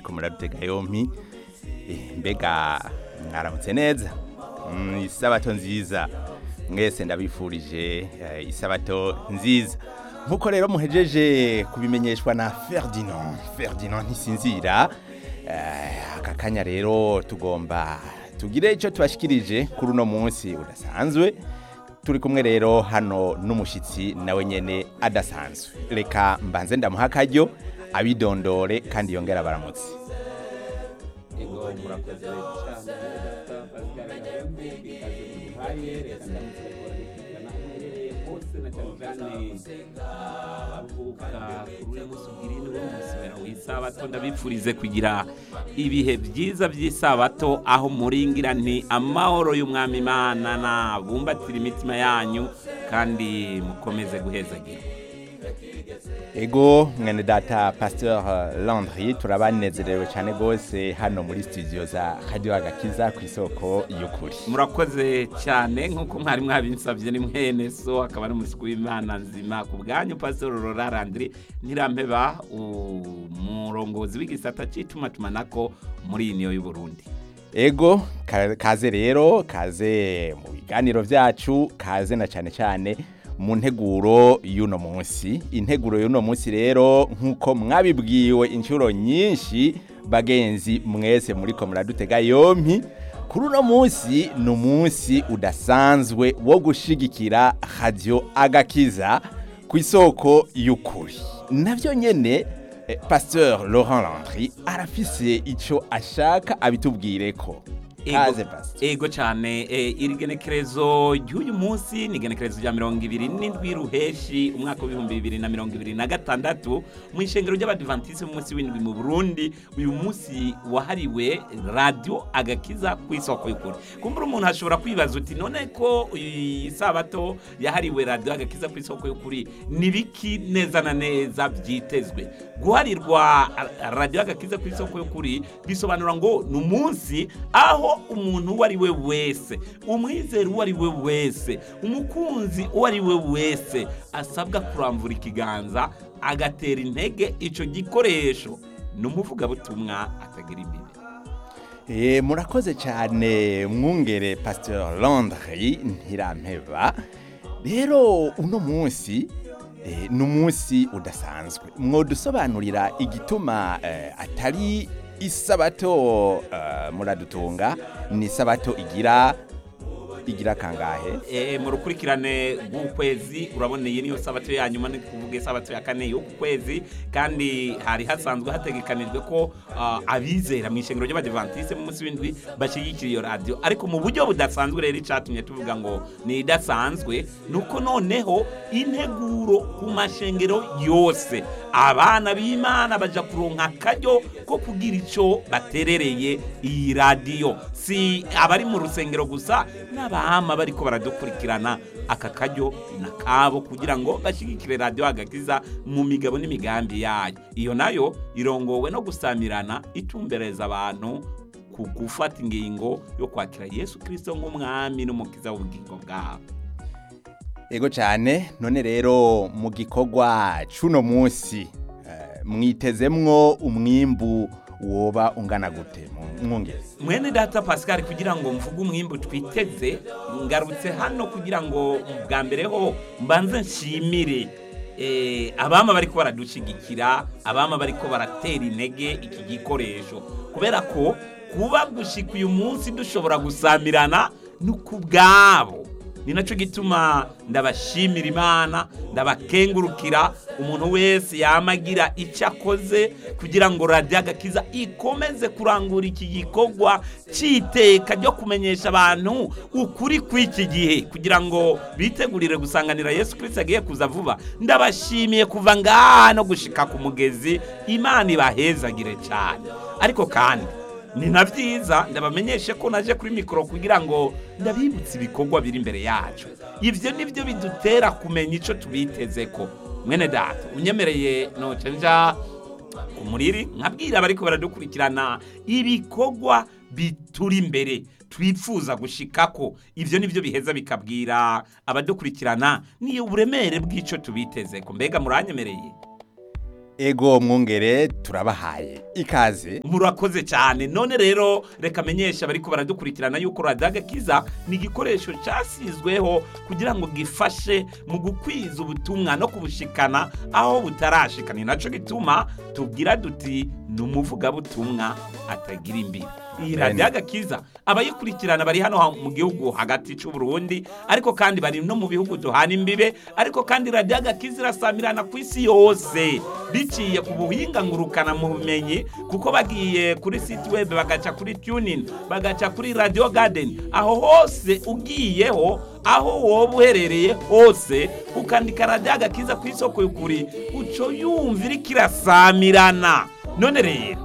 muri ko muradutega yompi Eh, mbega mwaramutse neza Mm, isabato nziza mwese ndabifurije eh, isabato nziza nkuko rero muhejeje kubimenyeshwa na Ferdinand Ferdinand ntisinzira eh, aka kanya rero tugomba tugire icyo tubashikirije kuri uno munsi udasanzwe turi kumwe rero hano n'umushyitsi nawe nyene adasanzwe reka mbanze ndamuha akaryo abidondore kandi yongera baramutse ego murakoze cyane data pascal gahembe ikaze muduhaye reka ndamutse kubakurikirana aherereye hose na cyane cyane abavuka kuri uyu munsi ubwira ni wo musubira w'isabato ndabipfurize kugira ibihe byiza by'isabato aho muringira nti amahoro y'umwami imana nabumbatira imitima yanyu kandi mukomeze guhezagira ego mwene data pasteur uh, landry turabanezerewe cyane rwose hano muri studio za radio agakiza ku isoko y'ukuri murakoze cyane nk'uko mwari mwabinsabye ni mwene so akaba ari umusiku w'imana nzima ku bwanyu pastor rora landry ntirampeba umurongozi w'igisata cy'itumatumanako muri iyi niyo y'uburundi ego ka- kaze rero kaze mu biganiro byacu kaze na cyane cyane mu nteguro y'uno munsi integuro y'uno munsi rero nk'uko mwabibwiwe inshuro nyinshi bagenzi mwese muri ko muradutega yompi kuri uno munsi ni umunsi udasanzwe wo gushigikira radio agakiza ku isoko y'ukuri nabyo nyene eh, pasteur laurent landry arafise icyo ashaka abitubwire ko kaze pasteur ego cyane eh, iri genekerezo ry'uyu munsi ni igenekerezo rya mirongo ibiri n'indwi ruheshi umwaka w'ibihumbi bibiri na mirongo ibiri na gatandatu mu ishengero ry'abadivantisite mu munsi w'indwi mu burundi uyu munsi wahariwe radiyo agakiza ku isoko y'ukuri kumbura umuntu ashobora kwibaza uti none ko iyi sabato yahariwe radiyo agakiza ku isoko y'ukuri ni biki neza na neza byitezwe guharirwa radiyo agakiza ku isoko y'ukuri bisobanura ngo ni umunsi aho umuntu uwo ari we wese umwizera uwo ari we wese umukunzi uwo ari we wese asabwa kurambura ikiganza agatera intege icyo gikoresho ni umuvugabutumwa atagira imbere Eh, murakoze cyane mwungere pasteur landry ntirampeba rero uno munsi eh, ni umunsi udasanzwe mwodusobanurira igituma eh, atari isabato eh, muradutunga ni isabato igira igira kangahe Eh, mu rukurikirane rw'ukwezi urabona iyi niyo sabato ya nyuma ni kuvuga isabato ya kane y'uku kwezi kandi hari hasanzwe hategekanijwe ko ah, abizera mu ishengero ry'abadivantisite mu munsi w'indwi bashyigikira iyo radiyo ariko mu buryo budasanzwe rero icyatumye tuvuga ngo ni idasanzwe ni uko noneho integuro ku mashengero yose abana b'imana baja kuronka akaryo ko kugira icyo baterereye iyi radiyo si abari mu rusengero gusa n'abahama bariko baradukurikirana aka karyo na kabo kugira ngo bashyigikire radiyo agakiza mu migabo n'imigambi yayo iyo nayo irongowe no gusamirana itumbereza abantu ku gufata ingingo yo kwakira yesu kirisito nk'umwami n'umukiza w'ubugingo bwabo ego cyane none rero mu gikorwa c'uno munsi eh, mwitezemwo umwimbu woba ungana gute mu- mwungere mwene data pascal kugira ngo mvuge umwimbu twiteze ngarutse hano kugira ngo bwa mbere ho mbanze nshimire eh, abama bariko baradushigikira abama bariko baratera intege iki gikoresho kubera ko kuba gushika uyu munsi dushobora gusamirana ni ku bwabo ni nacyo gituma ndabashimira imana ndabakengurukira umuntu wese yamagira icyo akoze kugira ngo radiyo agakiza ikomeze kurangura iki gikorwa cy'iteka ryo kumenyesha abantu ukuri kw'iki gihe kugira ngo bitegurire gusanganira yesu kirisiti agiye kuza vuba ndabashimiye kuva ngaha no gushika ku mugezi imana ibahezagire cyane ariko kandi ni na byiza ndabamenyeshe ko naje kuri mikoro kugira ngo ndabibutse ibikorwa biri imbere yacu ibyo ni byo bidutera kumenya icyo tubiteze ko mwene data unyemereye noce nja ku muriri nkabwira abariko baradukurikirana ibikorwa bituri imbere twifuza gushikako ibyo nibyo biheza bikabwira abadukurikirana niyo uburemere bw'icyo tubiteze ko mbega muranyemereye ego mwungere turabahaye ikaze murakoze cyane none rero reka menyesha bariko baradukurikirana yuko radiyo agakiza ni igikoresho cyasizweho kugira ngo gifashe mu gukwiza ubutumwa no kubushikana aho butarashika ni naco gituma tubwira duti ni umuvugabutumwa atagira imbibi iyi radiyo agakiza abayikurikirana bari hano mu gihugu hagati cy'u Burundi ariko kandi bari no mu bihugu duhana imbibe ariko kandi radiyo agakiza irasamirana ku isi yose biciye ku buhinga ngurukana mu bumenyi kuko bagiye kuri site web bagaca kuri tunin bagaca kuri radio garden aho hose ugiyeho aho woba uherereye hose ukandika radiyo agakiza ku isoko y'ukuri uco yumva iriko irasamirana none rero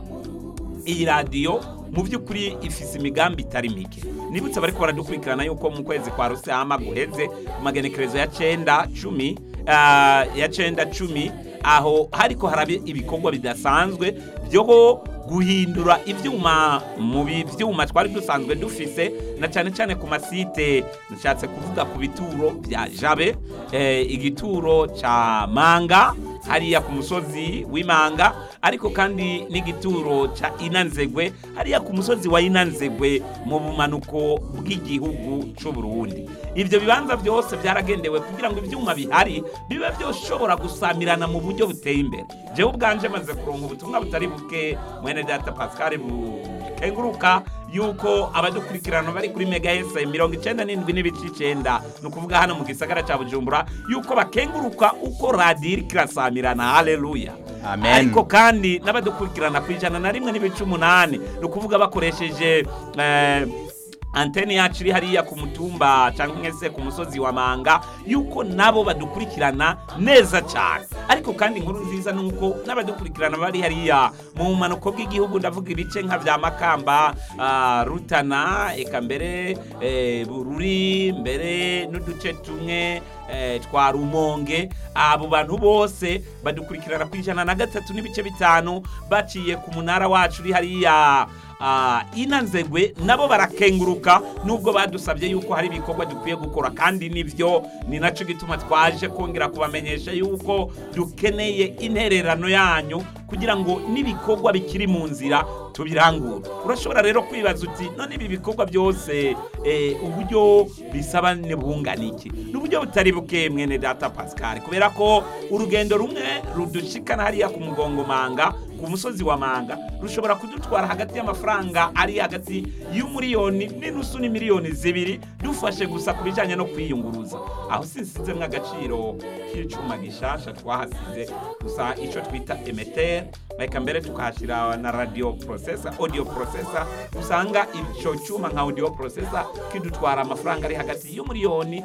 iyi radiyo mu by'ukuri ifise imigambi itari mike nibutse bariko baradukurikirana yuko mu kwezi kwa rusama guheze ku magenekerezo ya cenda cumi ah, ya cenda cumi aho hariko haraba ibikorwa bidasanzwe byo guhindura ivyuma mu bi- vyuma twari dusanzwe dufise na cyane cyane ku masite nshatse kuvuga ku bituro bya jabe eh, igituro ca manga hariya ku musozi w'imanga ariko kandi n'igituro ca inanzegwe hariya ku musozi wa inanzegwe mu bumanuko bw'igihugu c'u Burundi ivyo bibanza byose byaragendewe kugira ngo ivyuma bihari bibe byoshobora gusamirana mu buryo buteye imbere jewe ubwanje maze kuronka ubutumwa butari buke mwene data Pascal bukenguruka yuko abadukurikirana bari kuri mega ese mirongo icenda n'indwi n'ibice icenda ni ukuvuga hano mu gisagara ca bujumbura yuko bakenguruka uko radiyo iriko irasamirana haleluya Amen. ariko kandi n'abadukurikirana ku ijana na rimwe n'ibice umunani ni ukuvuga bakoresheje eh, antene yacu iri hariya ku mutumba cyangwa se ku musozi wa manga yuko nabo badukurikirana neza cyane ariko kandi inkuru nziza ni uko n'abadukurikirana bari hariya mu bumanuko bw'igihugu ndavuga ibice nka bya makamba ah, rutana eka mbere eh, bururi mbere n'uduce tumwe eh, twa rumonge abo bantu bose badukurikirana ku ijana na gatatu n'ibice bitanu baciye ku munara wacu uri hariya ah, inanzegwe nabo barakenguruka nubwo badusabye yuko hari ibikorwa dukwiye gukora kandi nivyo ni naco gituma twaje kongera kubamenyesha yuko dukeneye intererano yanyu kugira ngo n'ibikorwa bikiri mu nzira tubirangure urashobora rero kwibaza uti none ibi bikorwa byose eh, uburyo bisaba ni bungana iki ni uburyo butari buke mwene data pascal kubera ko urugendo rumwe rudushikana hariya ku mugongo manga ku musozi wa manga rushobora kudutwara hagati y'amafaranga ari hagati y'umuriyoni n'inusu n'imiliyoni zibiri dufashe gusa ku bijyanye no kwiyunguruza aho sinsizemwo agaciro k'icuma gishasha twahasize gusa icyo twita emeter reka mbere tukahashyira na radio processor audio processor usanga icyo cyuma nka audio processor kidutwara amafaranga ari hagati y'umuriyoni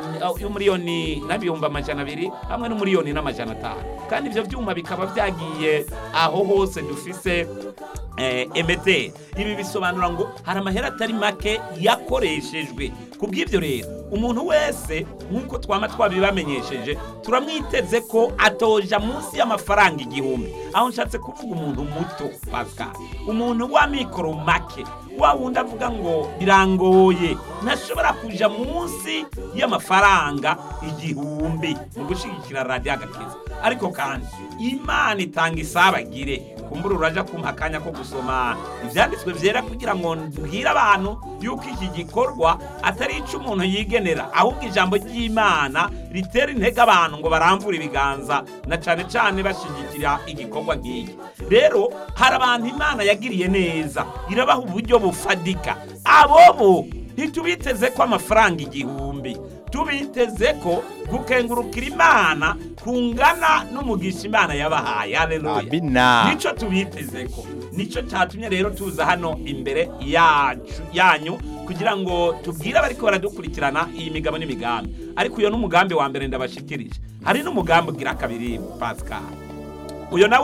y'umuriyoni n'ibihumbi amajana abiri hamwe n'umuriyoni n'amajana atanu kandi ibyo byuma bikaba byagiye aho hose dufise eh, emeteri ibi bisobanura ngo hari amahera atari make yakoreshejwe ku bw'ibyo rero umuntu wese nk'uko twama twabibamenyesheje turamwiteze ko atoja munsi y'amafaranga igihumbi aho nshatse kuvuga umuntu muto pascal umuntu wa mikoro make wa wundi avuga ngo birangoye ntashobora kuja munsi y'amafaranga igihumbi mu gushigikira radiyo agakiza ariko kandi imana itanga isabagire kumbura uraja kumpa akanya ko gusoma ivyanditswe vyera kugira ngo mbwire abantu yuko iki gikorwa atari ico umuntu yigenera ahubwo ijambo ry'imana ritera intege abantu ngo baramvure ibiganza na cane cane bashigikira igikorwa nk'iki rero hari abantu imana yagiriye neza irabaha uburyo bufadika abobo ntitubiteze ko amafaranga igihumbi tubiteze ko gukengurukira imana kungana n'umugisha imana yabahaye haleluya Amina. nico tubiteze ko nico cyatumye rero tuza hano imbere yacu yanyu kugira ngo tubwire abariko baradukurikirana iyi migabo n'imigambi ariko uyo n'umugambi wa mbere ndabashikirije hari n'umugambi ugira kabiri pascal uyo nawe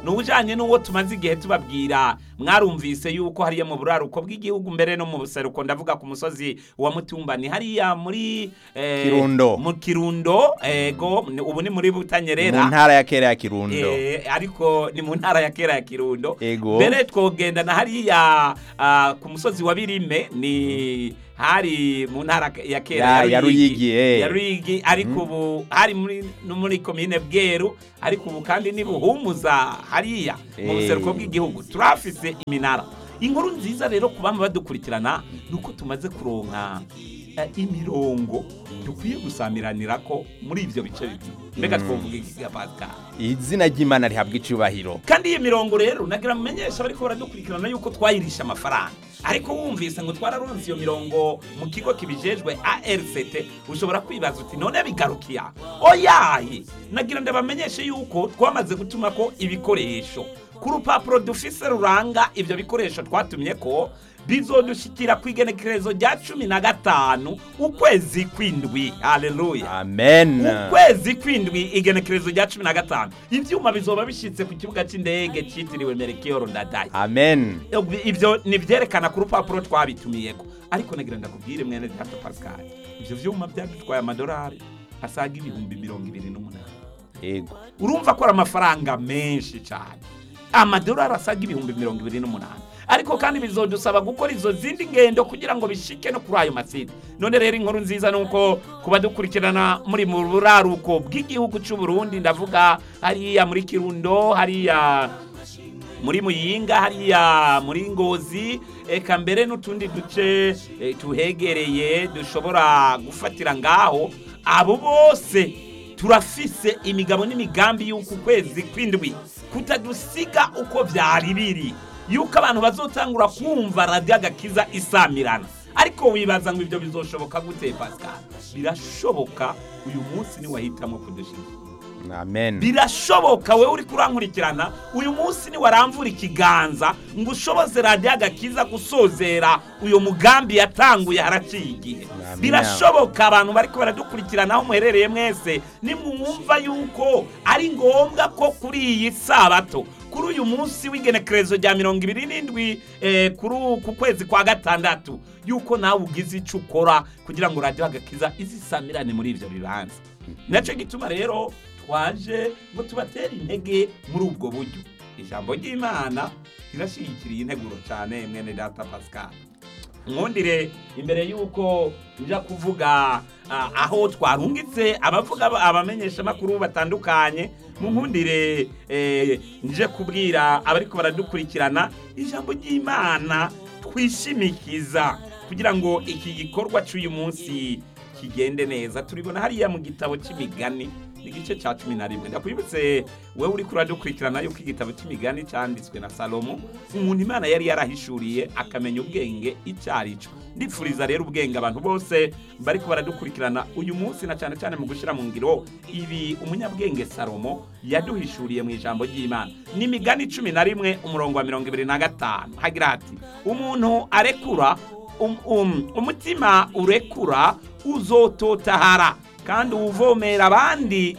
ni ujanye n'uwo tumaze igihe tubabwira mwarumvise yuko hariya mu buraruko bw'igihugu mbere no mu buseruko ndavuga ku musozi wa mutumba ni hariya muri eh, Kirundo. mu kirundo ego ni- ubu ni muri butanyerera mu ntara ya kera ya kirundo Eh, ariko ni mu ntara ya kera ya kirundo Ego. mbere twogenda na hariya ah, ku musozi wa birime ni hari mu ntara ya kera Ya- ya Ruyigi, eh. ya Ruyigi ariko ubu hari muri no muri komine bweru ariko ubu kandi ni buhumuza hariya mu Eh. buseruko bw'igihugu turafise iminara inkuru nziza rero ku bama badukurikirana ni uko tumaze kuronka eh, imirongo dukwiye gusamiranira ko muri ibyo bice bibiri mbega twovuga iki ga Pascal izina ry'imana rihabwa icubahiro kandi iyi mirongo rero nagira mumenyesha bariko baradukurikirana yuko twayirisha amafaranga ariko wumvise ngo twararonse iyo mirongo mu kigo kibijejwe ARCT ushobora kwibaza uti none bigarukiya oyaye nagira ndabamenyeshe yuko twamaze gutuma ko ibikoresho ku rupapuro dufise ruranga ivyo bikoresho twatumye ko bizodushikira ku igenekerezo rya cumi na gatanu ukwezi kw'indwi haleluya amen ukwezi kwindwi igenekerezo rya cumi na gatanu ivyuma bizoba bishitse ku kibuga c'indege citiriwe merekiyoro ndadaye amen ivyo ni vyerekana ku rupapuro twabitumiyeko ariko nagira ndakubwire mwene data pascal ivyo vyuma vyadutwaye amadolari asaga ibihumbi mirongo ibiri n'umunani yego urumva ko ari amafaranga menshi cyane amadolari asaga ibihumbi mirongo ibiri n'umunani ariko kandi bizodusaba gukora izo zindi ngendo kugira ngo bishike no kuri ayo masite none rero inkuru nziza ni uko kuba dukurikirana muri mu buraruko bw'igihugu cy'u Burundi ndavuga hariya muri kirundo hariya muri muyinga hariya muri ngozi eka mbere n'utundi duce eh, tuhegereye dushobora gufatira ngaho abo bose turafise imigabo n'imigambi y'uku kwezi kw'indwi kutadusiga uko byari biri yuko abantu bazotangura kumva radiyo agakiza isamirana ariko wibaza ngo ibyo bizoshoboka gute pascal birashoboka uyu munsi niwahitamo kudushira amen birashoboka wowe uri kurankurikirana uyu munsi niwaramvura ikiganza ngo ushoboze radiyo agakiza gusozera uyu mugambi yatanguye haraciye igihe Amen. birashoboka abantu bariko baradukurikirana aho muherereye mwese nimwumva yuko ari ngombwa ko kuri iyi sabato kuri uyu munsi w'igenekerezo rya mirongo ibiri n'indwi eh, kuri ku kwezi kwa gatandatu yuko nawe ugize icyo ukora kugira ngo radiyo agakiza izisamirane muri ibyo bibanza nacyo gituma rero twaje ngo tubatere intege muri ubwo buryo ijambo ry'imana rirashyigikiriye integuro cyane mwene data pascal nkundire imbere y'uko nja kuvuga ah, aho twarungitse abavuga abamenyesha amakuru batandukanye mu nkundire eh, nje kubwira abariko baradukurikirana ijambo ry'imana twishimikiza kugira ngo iki gikorwa cy'uyu munsi kigende neza turibona hariya mu gitabo cy'imigani igice cya cumi na rimwe ndakwibutse wowe uri kuradukurikirana yuko igitabo cy'imigani cyanditswe na salomo umuntu imana yari yarahishuriye akamenya ubwenge icyo ari cyo ndipfuriza rero ubwenge abantu bose bariko baradukurikirana uyu munsi na cyane cyane mu gushyira mu ngiro ibi umunyabwenge salomo yaduhishuriye mu ijambo ry'imana ni imigani cumi na rimwe umurongo wa mirongo ibiri na gatanu hagira hati umuntu arekura um, um, umutima urekura uzototahara kandi uwuvomera abandi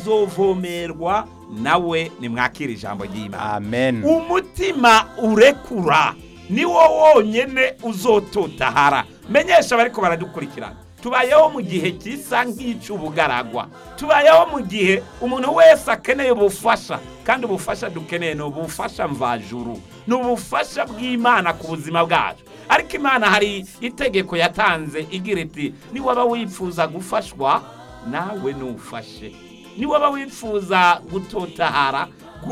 azovomerwa nawe nimwakira ijambo ry'imana amen umutima urekura niwo wonyene uzototahara menyesha bariko baradukurikirana tubayeho mu gihe gisa nk'icy'ubugaragwa tubayeho mu gihe umuntu wese akeneye ubufasha kandi ubufasha dukeneye ni ubufasha mvajuru ni ubufasha bw'imana ku buzima bwacu ariko imana hari itegeko yatanze igira iti niwaba wifuza gufashwa nawe nufashe niwaba wifuza gutotahara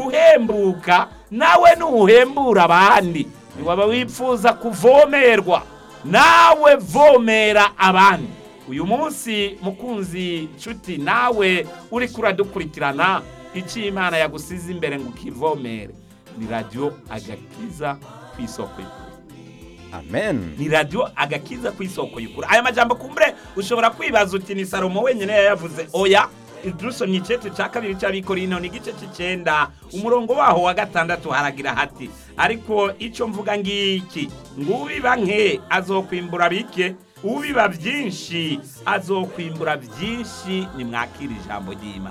guhembuka nawe nuhembura abandi niwaba wifuza kuvomerwa nawe vomera abandi uyu munsi mukunzi nshuti nawe uri kuradukurikirana icyo imana yagusize imbere ngo ukivomere ni radiyo agakiza ku isoko y'ukuri amen ni radiyo agakiza ku isoko y'ukuri aya majambo kumbure ushobora kwibaza uti ni salomo wenyine yayavuze oya dusomye icete cya kabiri cy'abikorino ni igice cy'icyenda umurongo waho wa gatandatu haragira hati ariko icyo mvuga ngiki ngo ubiba nke azokwimbura bike ubiba byinshi azokwimbura byinshi nimwakira ijambo ry'imana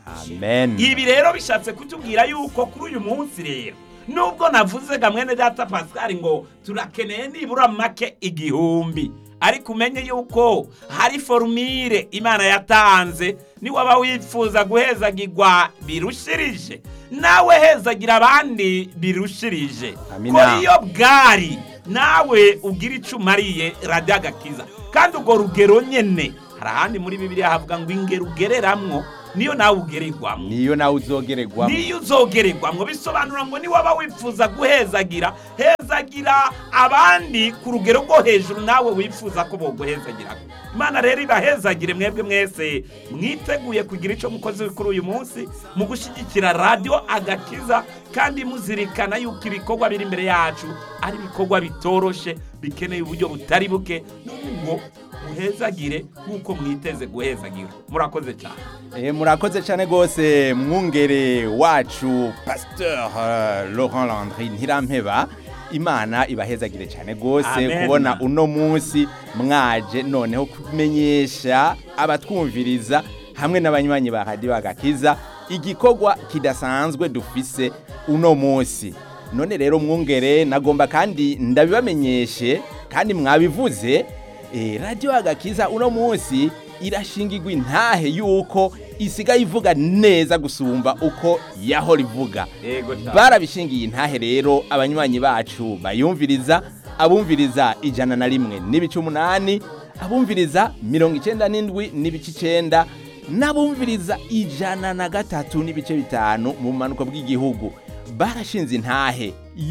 amen ibi rero bishatse kutubwira yuko kuri uyu munsi rero nubwo navuze ga mwene data pascal ngo turakeneye nibura make igihumbi ariko umenye yuko hari forumire imana yatanze niwaba wifuza guhezagirwa birushirije nawe hezagira abandi birushirije Amina. ko iyo bwari nawe ugira icyo umariye radiyo agakiza kandi urwo rugero nyine hari ahandi muri bibiliya havuga ngo ingero ugereramwo niyo nawe ugererwamo niyo nawe uzogererwamo niyo uzogererwamwo bisobanura ngo niwaba wifuza guhezagira hezagira abandi ku rugero rwo hejuru nawe wifuza ko boguhezagira imana rero ibahezagire mwebwe mwese mwiteguye kugira icyo mukozi kuri uyu munsi mu gushyigikira radiyo agakiza kandi muzirikana yuko ibikorwa biri imbere yacu ari ibikorwa bitoroshe bikeneye uburyo butari buke none ngo muhezagire nk'uko mwiteze guhezagira murakoze cyane Eh, murakoze cyane rwose mwungere wacu pasteur uh, laurent landry ntirampeba imana ibahezagire cyane rwose Amen. kubona uno munsi mwaje noneho kumenyesha abatwumviriza hamwe n'abanywanyi ba radiyo agakiza igikorwa kidasanzwe dufise uno munsi none rero mwungere nagomba kandi ndabibamenyeshe kandi mwabivuze eh, radiyo agakiza uno munsi irashingirwa intahe yuko isigaye ivuga neza gusumba uko yahora ivuga yego cyane barabishingiye intahe rero abanywanyi bacu bayumviriza abumviriza ijana na rimwe n'ibice umunani abumviriza mirongo icyenda n'indwi n'ibice icyenda n'abumviriza ijana na gatatu n'ibice bitanu mu bumanuko bw'igihugu barashinze intahe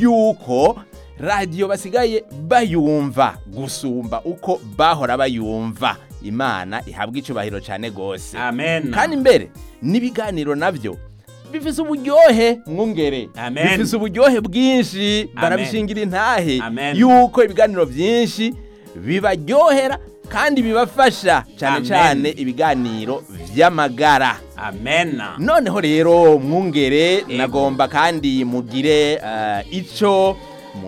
yuko radiyo basigaye bayumva gusumba uko bahora bayumva imana ihabwa icyubahiro cyane rwose amen kandi mbere n'ibiganiro nabyo bifise uburyohe mwungere Amen. bifise uburyohe bwinshi barabishingira intahe Amen. yuko ibiganiro byinshi bibaryohera kandi bibafasha cyane Amen. cyane ibiganiro by'amagara amen noneho rero mwungere nagomba kandi mugire eh, ico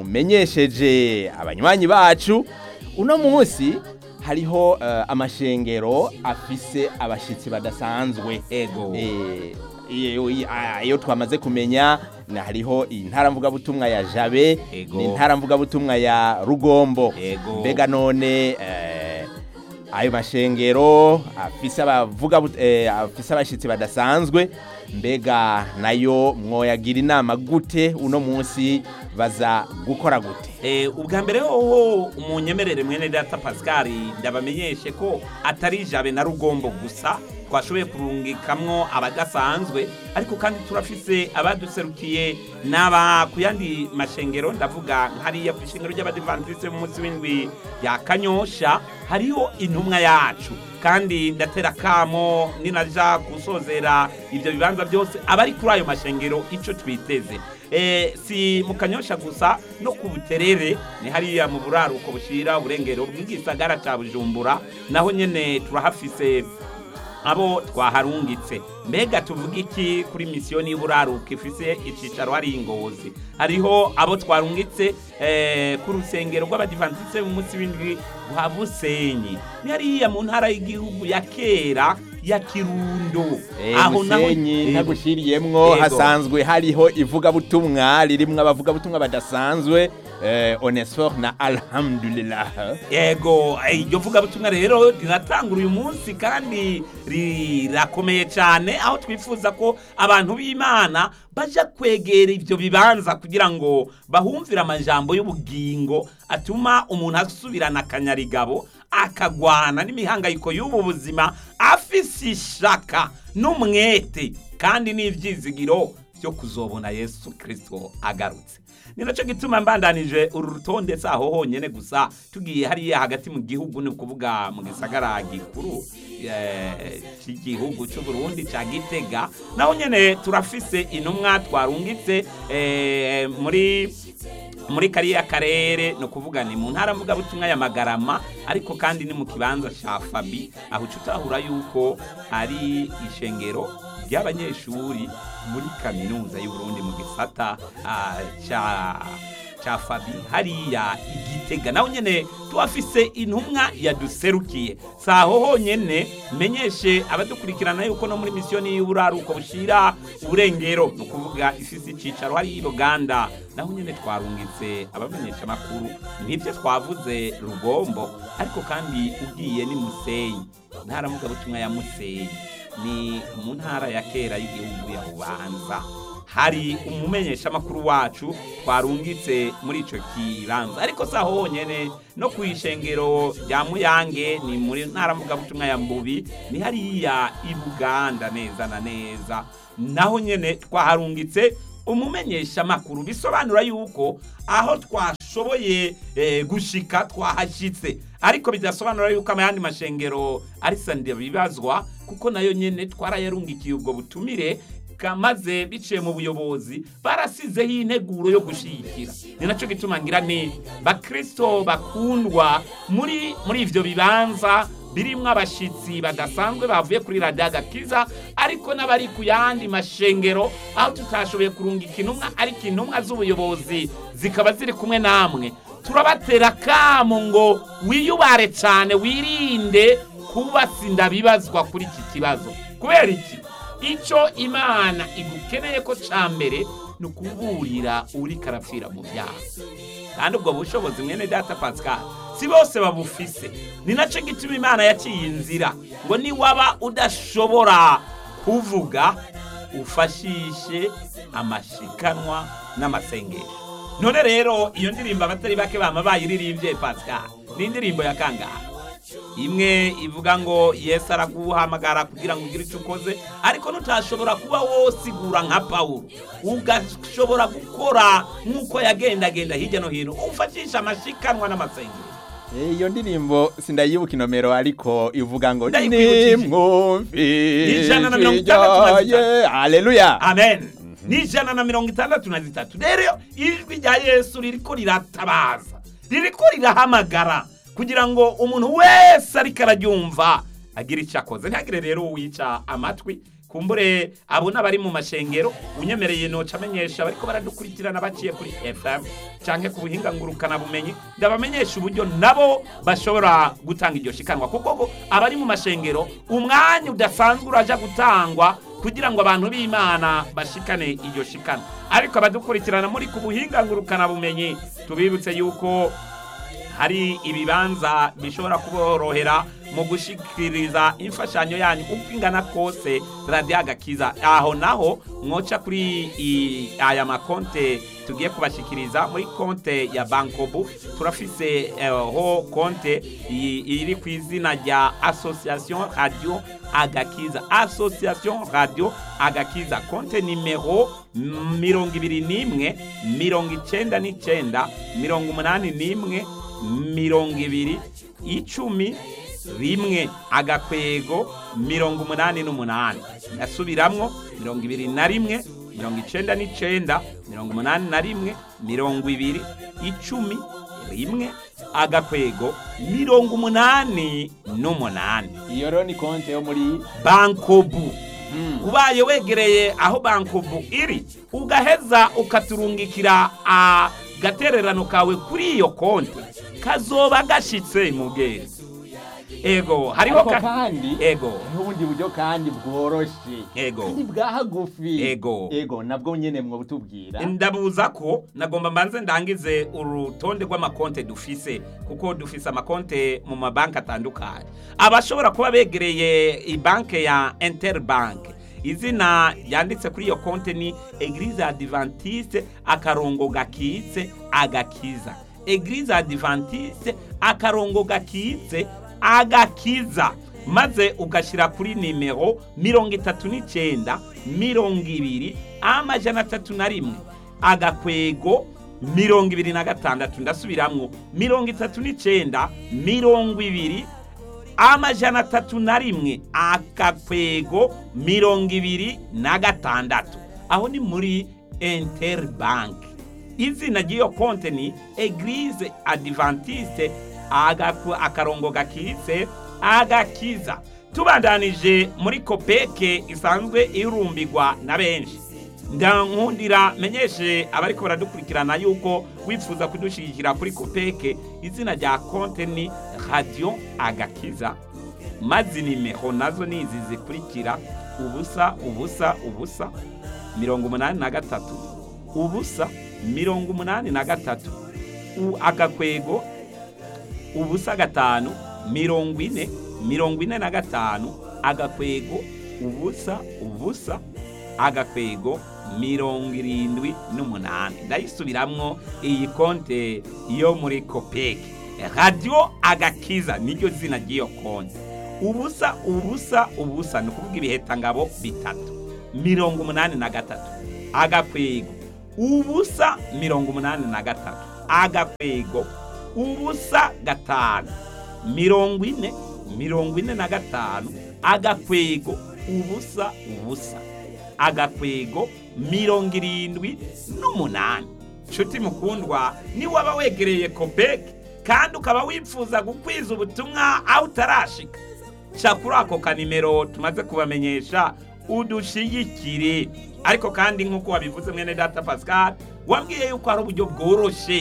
mumenyesheje abanywanyi bacu uno munsi hariho eh, amashengero afise abashitsi badasanzwe ego Eh, iyo iyo- iyo twamaze kumenya na hariho intara mvugabutumwa ya jabe Ego. n'intara mvugabutumwa ya rugombo Ego. mbega none eh, ayo mashengero afise abavuga but- eh, afise abashitsi badasanzwe mbega nayo mwoyagira inama gute uno munsi baza gukora gute Eh, ubwa mbere hoho umunyemerere mwene data pascal ndabamenyeshe ko atari jabe na rugombo gusa twashoboye kurungikamwo abadasanzwe ariko kandi turafise abaduserukiye n'aba ku yandi mashengero ndavuga hariya ku ishengero ry'abadivantisite mu munsi w'indwi ya kanyosha hariho intumwa yacu kandi ndatera kamo ninaja gusozera ibyo bibanza byose abari kuri ayo mashengero ico twiteze Eh, si mu kanyosha gusa no ku buterere ni hariya mu buraruko bushira uburengero bw'igisagara ca bujumbura naho nyene turahafise abo twaharungitse mbega tuvuga iki kuri misiyoni y'uburaruko ifise icicaro hari ingozi hariho abo twarungitse eh, ku rusengero rw'abadivantisite mu munsi w'indwi rwa busenyi ni hariya mu ntara y'igihugu ya kera ya kirundo musenyi Yego. ntagushiriyemwo Yego. hasanzwe hariho ivugabutumwa ririmwo abavugabutumwa badasanzwe eh, onesfor na alhamdulillah yego eh, iryo vugabutumwa rero riratangura uyu munsi kandi rirakomeye cyane aho twifuza ko abantu b'imana baja kwegera ibyo bibanza kugira ngo bahumvire amajambo y'ubugingo atuma umuntu asubirana akanyarigabo akagwana n'imihangayiko y'ubu buzima afise ishaka n'umwete kandi n'ibyizigiro byo kuzobona yesu kirisito agarutse ni nacyo gituma mbandanije uru rutonde si aho honyine gusa tugiye hariya hagati mu gihugu ni ukuvuga mu gisagara gikuru eh, cy'igihugu cy'u Burundi cya gitega naho nyine turafise intumwa twarungitse eh, muri muri kariya karere ni ukuvuga ni mu ntara mvugabutumwa ya magarama ariko kandi ni mu kibanza cya fabi aho uca utahura yuko ari ishengero ry'abanyeshuri muri kaminuza y'u Burundi mu gisata ah, ca ca fabi hariya igitega naho nyene tuhafise intumwa yaduserukiye saho honyene menyeshe abadukurikirana yuko no muri misiyoni y'uburaruko bushira uburengero ni ukuvuga ifise icicaro hariya i buganda naho nyene twarungitse abamenyesha amakuru nivyo twavuze rugombo ariko kandi ugiye ni musenyi ntara mugabutumwa ya musenyi ni mu ntara ya kera y'igihugu ya bubanza hari umumenyesha makuru wacu twarungitse muri ico kibanza ariko saho honyene no kwishengero rya muyange ni muri ntara mugabutumwa ya mbubi ni hariya i buganda neza na neza naho nyene twaharungitse umumenyesha makuru bisobanura yuko aho twashoboye eh, gushika twahashitse ariko bidasobanura yuko amayandi mashengero ari sande bibazwa kuko nayo nyene twarayarungikiye ubwo butumire kamaze biciye mu buyobozi barasizeho integuro yo gushigikira ni nacyo gituma ngira ni bakristo bakundwa muri muri ivyo bibanza birimwo abashitsi badasanzwe bavuye kuri radiyo agakiza ariko n'abari ku yandi mashengero aho tutashoboye kurungika intumwa ariko intumwa z'ubuyobozi zikaba ziri kumwe namwe turabatera kamo ngo wiyubare cyane wirinde kuba sindabibazwa kuri iki kibazo kubera iki icyo imana igukeneye ko cya mbere ni ukuburira uri karapfira mu byaha kandi ubwo bushobozi mwene data pascal si bose babufise ni nacyo gituma imana yaciye inzira ngo niwaba udashobora kuvuga ufashishe amashikanwa n'amasengesho none rero iyo ndirimbo abatari bake bama bayiririmbye pascal ni indirimbo ya kangaha imwe ivuga ngo yesu araguhamagara kugira ngo ugire icyo ukoze ariko ntutashobora kuba wosigura nka pawulo ugashobora gukora nk'uko yagendagenda hirya no hino ufashisha amashikanwa n'amasengero iyo ndirimbo sindayibuka inomero ariko ivuga ngo Ndayikwibukije. nimwumvise Ijana na mirongo itandatu na zitatu. ryaye. haleluya amen ni ijana na mirongo itandatu na zitatu rero ijwi rya yesu ririko riratabaza ririko rirahamagara kugira ngo umuntu wese ariko araryumva agire icyo akoze ntihagire rero uwica amatwi kumbure abo n'abari mu mashengero unyemereye noca amenyesha bariko baradukurikirana baciye kuri fm canke ku buhinga ngurukana bumenyi ndabamenyesha uburyo nabo bashobora gutanga iryo shikanwa kuko ngo abari mu mashengero umwanya udasanzwe uraja gutangwa kugira ngo abantu b'imana bashikane iryo shikana ariko abadukurikirana muri ku buhinga ngurukana bumenyi tubibutse yuko hari ibibanza bishobora kuborohera mu gushikiriza imfashanyo yanyu uko ingana kose radiyo agakiza aho naho mwoca kuri i- aya makonte tugiye kubashikiriza muri konte ya bankobu turafise eh, ho konte i- iri ku izina rya association radio agakiza association radio agakiza konte nimero mirongo ibiri n'imwe mirongo icenda n'icenda mirongo umunani n'imwe mirongo ibiri icumi rimwe agakwego mirongo umunani n'umunani ndasubiramwo mirongo ibiri na rimwe mirongo icenda n'icenda mirongo umunani na rimwe mirongo ibiri icumi rimwe agakwego mirongo umunani n'umunani iyo rero ni konte yo muri bankobu ubaye wegereye aho bankobu iri ugaheza ukaturungikira agatererano kawe kuri iyo konti kazoba gashitse mugezi ego hariho ariko ka- kandi ego hariho ubundi buryo kandi bworoshe Ego. kandi bwa hagufi Ego. ego nabwo nyene mwo butubwira ndabuza ko nagomba mbanze ndangize urutonde rw'amakonte dufise kuko dufise amakonte mu mabanki atandukanye abashobora kuba begereye ibanke ya interbank izina yanditse kuri iyo konte ni eglise adventiste akarongo gakitse agakiza eglise adventiste akarongo gakitse agakiza maze ugashyira kuri nimero mirongo itatu n'icyenda mirongo ibiri amajana atatu na rimwe agakwego mirongo ibiri na gatandatu ndasubiramwo mirongo itatu n'icyenda mirongo ibiri amajana atatu na rimwe akakwego mirongo ibiri na gatandatu aho ni muri interbank izina ry'iyo konte ni eglise adventiste agaku- akarongo gakitse agakiza tubandanije muri kopeke isanzwe irumbigwa na benshi ndankundira menyeshe abariko baradukurikirana yuko wifuza kudushigikira kuri kopeke izina rya konte ni radiyo agakiza maze nimero nazo ni izi zikurikira ubusa ubusa ubusa mirongo umunani na gatatu ubusa mirongo umunani na gatatu U- agakwego ubusa gatanu mirongo ine mirongo ine na gatanu agakwego ubusa ubusa agakwego mirongo irindwi n'umunani ndayisubiramwo iyi konte yo muri kopeke radiyo agakiza niryo zina ry'iyo konte ubusa ubusa ubusa ni ukuvuga ibihetangabo bitatu mirongo umunani na gatatu agakwego ubusa mirongo umunani na gatatu agakwego ubusa gatanu mirongo ine mirongo ine na gatanu agakwego ubusa ubusa agakwego mirongo irindwi n'umunani nshuti mukundwa niwaba wegereye kopeke kandi ukaba wifuza gukwiza ubutumwa aho utarashika ca kuri ako kanimero tumaze kubamenyesha udushigikire ariko kandi nk'uko wabivuze mwene data pascal wambwiye yuko hari uburyo bworoshe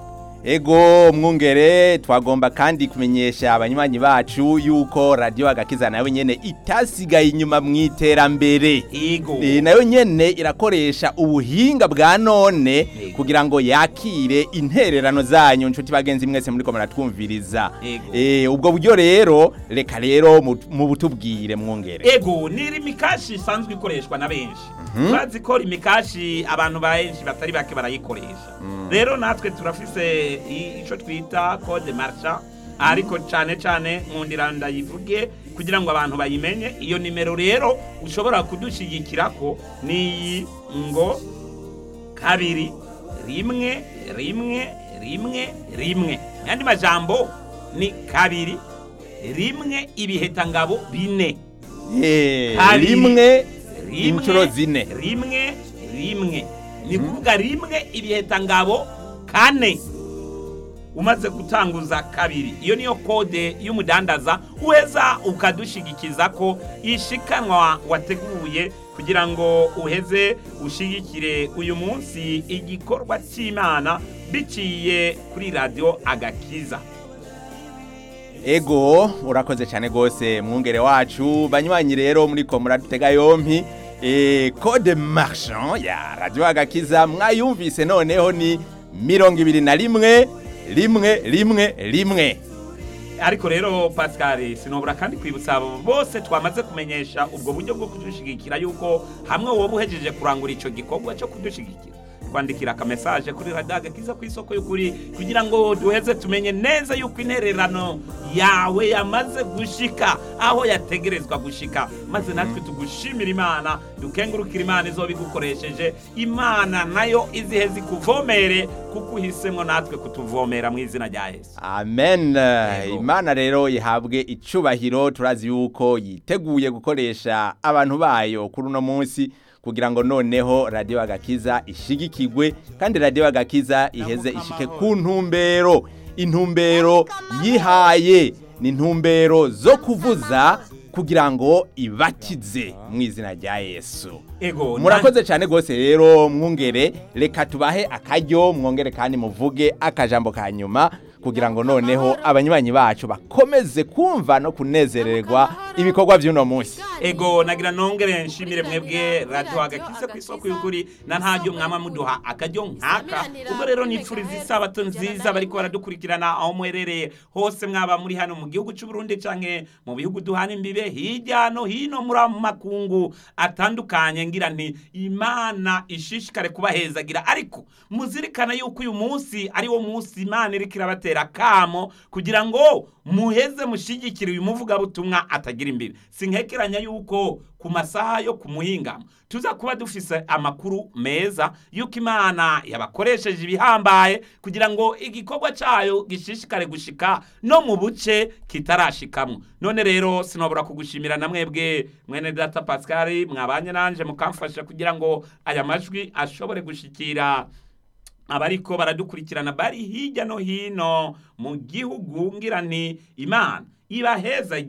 Ego mwungere twagomba kandi kumenyesha abanywanyi bacu yuko radio agakiza nayo nyene itasigaye inyuma mu iterambere. ego E, nayo nyene irakoresha ubuhinga bwa none Ego. kugira ngo yakire intererano zanyu nshuti bagenzi mwese muri ko muratwumviriza. Ego. E, ubwo buryo rero reka rero mu- mu butubwire mwungere. ego ni imikashi isanzwe ikoreshwa na benshi bazi ko imikashi abantu benshi batari bake barayikoresha rero natwe turafise i- ico twita code marcha ariko cane cane nkundira ndayivuge kugira ngo abantu bayimenye iyo nimero rero ushobora kudushigikirako niyi ngo kabiri rimwe rimwe rimwe rimwe yandi majambo ni kabiri rimwe ibihetangabo bine Eh, Kabiri. rimwe rimwe inshuro zine. rimwe rimwe ni kuvuga rimwe ibihetangabo kane umaze gutanguza kabiri iyo niyo kode y'umudandaza uheza ukadushigikiza ko ishikanwa wateguye kugira ngo uheze ushigikire uyu munsi igikorwa cy'imana biciye kuri radiyo agakiza Ego urakoze cyane gose mwungere wacu banywanyi rero muri ko muradutega yompi e, code marchand ya radio agakiza mwayumvise noneho ni mirongo ibiri na rimwe rimwe rimwe rimwe ariko rero pascal sinobura kandi kwibutsa abo bose twamaze kumenyesha ubwo buryo bwo kudushigikira yuko hamwe wowe uhejeje kurangura icyo gikorwa cyo kudushigikira twandikira akamesaje kuri radiyo agakiza ku isoko y'ukuri kugira ngo duheze tumenye neza yuko intererano yawe yamaze gushika aho yategerezwa gushika maze natwe tugushimira imana dukengurukira imana izo bigukoresheje imana nayo izihe zikuvomere kuko uhisemo natwe kutuvomera mu izina rya yesu amen Yego. imana rero ihabwe icubahiro turazi yuko yiteguye gukoresha abantu bayo kuri uno munsi kugira ngo noneho radio agakiza ishigikigwe kandi radio agakiza iheze ishike ku ntumbero intumbero yihaye ni intumbero zo kuvuza kugira ngo ibatize mu izina rya yesu ego murakoze cyane rwose rero mwungere reka tubahe akaryo mwongere kandi muvuge akajambo ka nyuma kugira ngo noneho abanywanyi bacu bakomeze kumva no kunezererwa ibikorwa by'uno munsi ego nagira nongere nshimire mwebwe radiyo agakize ku isoko y'ukuri na ntaryo mwama muduha akaryo nk'aka ubwo rero nipfuriza isabato nziza bariko baradukurikirana aho muherereye hose mwaba muri hano mu gihugu cy'u Burundi canke mu bihugu duhana imbibe hirya no hino muri mu makungu atandukanye ngira nti imana ishishikare kubahezagira ariko muzirikana yuko uyu munsi ari wo munsi imana iriko irabatera kamo kugira ngo muheze mushigikire uyu muvugabutumwa atagira imbibi sinkekeranya yuko ku masaha yo ku muhingamo tuza kuba dufise amakuru meza yuko imana yabakoresheje ibihambaye kugira ngo igikorwa cayo gishishikare gushika no mu buce kitarashikamwo none rero sinobora kugushimira na mwebwe mwene data pascal mwabanye nanje mukamfasha kugira ngo aya majwi ashobore gushikira abariko baradukurikirana bari hirya no hino mu gihugu ngira nti imana ibahezagire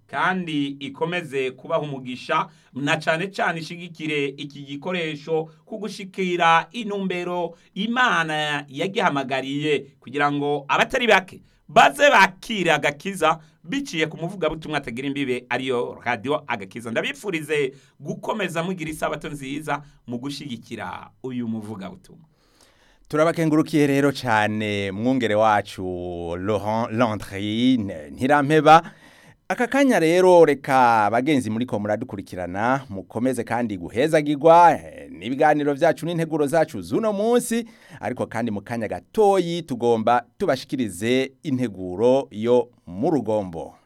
kandi ikomeze kubaha umugisha na cane cane ishigikire iki gikoresho kugushikira inumbero imana yagihamagariye kugira ngo abatari bake baze bakire agakiza biciye ku muvugabutumwa atagira imbibe ariyo radiyo agakiza ndabipfurize gukomeza mugira isabato nziza mu gushigikira uyu muvugabutumwa turabakengurukiye rero cyane mwungere wacu Laurent Landry ntirampeba aka kanya rero reka bagenzi muri ko muradukurikirana mukomeze kandi guhezagirwa eh, n'ibiganiro byacu n'integuro zacu z'uno munsi ariko kandi mu kanya gatoyi tugomba tubashikirize integuro yo mu rugombo